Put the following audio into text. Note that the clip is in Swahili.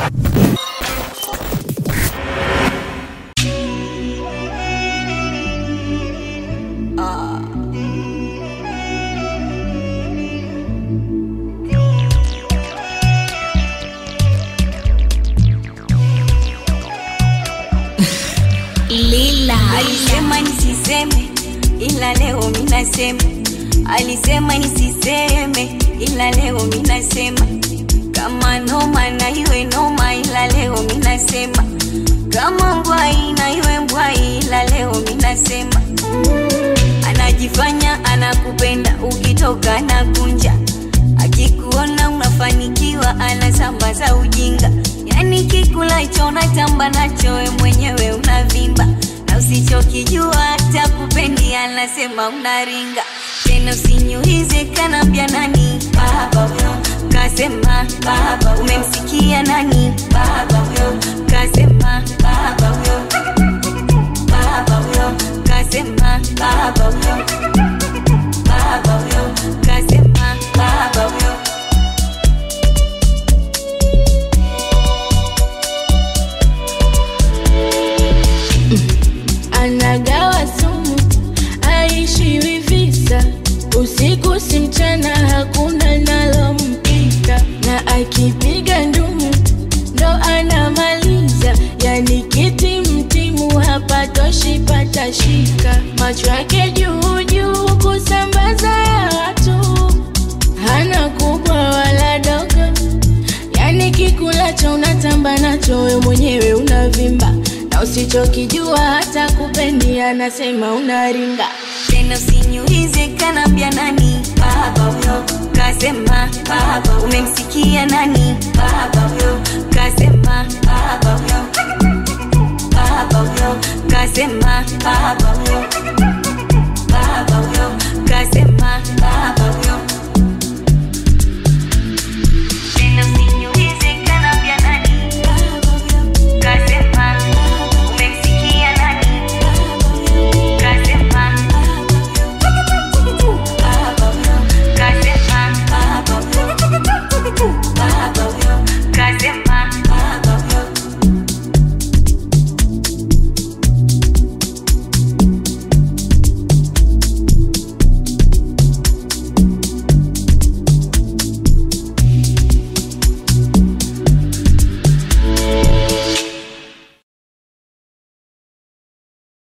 Lila. Alisema nisiseme ila leo minasema, alisema nisiseme ila leo minasema, kama noma na iwe noma ila leo minasema, kama mbwai na iwe mbwai ila leo minasema, anajifanya anakupenda ukitoka na kunja, akikuona unafanikiwa anasambaza ujinga, yani kikulacho natamba nacho we mwenyewe unavimba na usichokijua hata kupendi anasema unaringa tena usinyuhize kanambia nani baba huyo kasema baba umemsikia nani baba huyo kasema baba huyo baba huyo kasema baba huyo baba huyo kasema baba huyo anagawa sumu aishiwi visa usiku si mchana hakuna nalompita na akipiga ndumu ndo anamaliza yani kiti mtimu hapatoshi patashika macho yake juu juu kusambaza ya watu hana kubwa wala dogo yani kikulacho unatamba nacho we mwenyewe unavimba na usichokijua hata kupendi anasema unaringa tena usinyuhize kanambia nani baba huyo kasema baba umemsikia nani baba huyo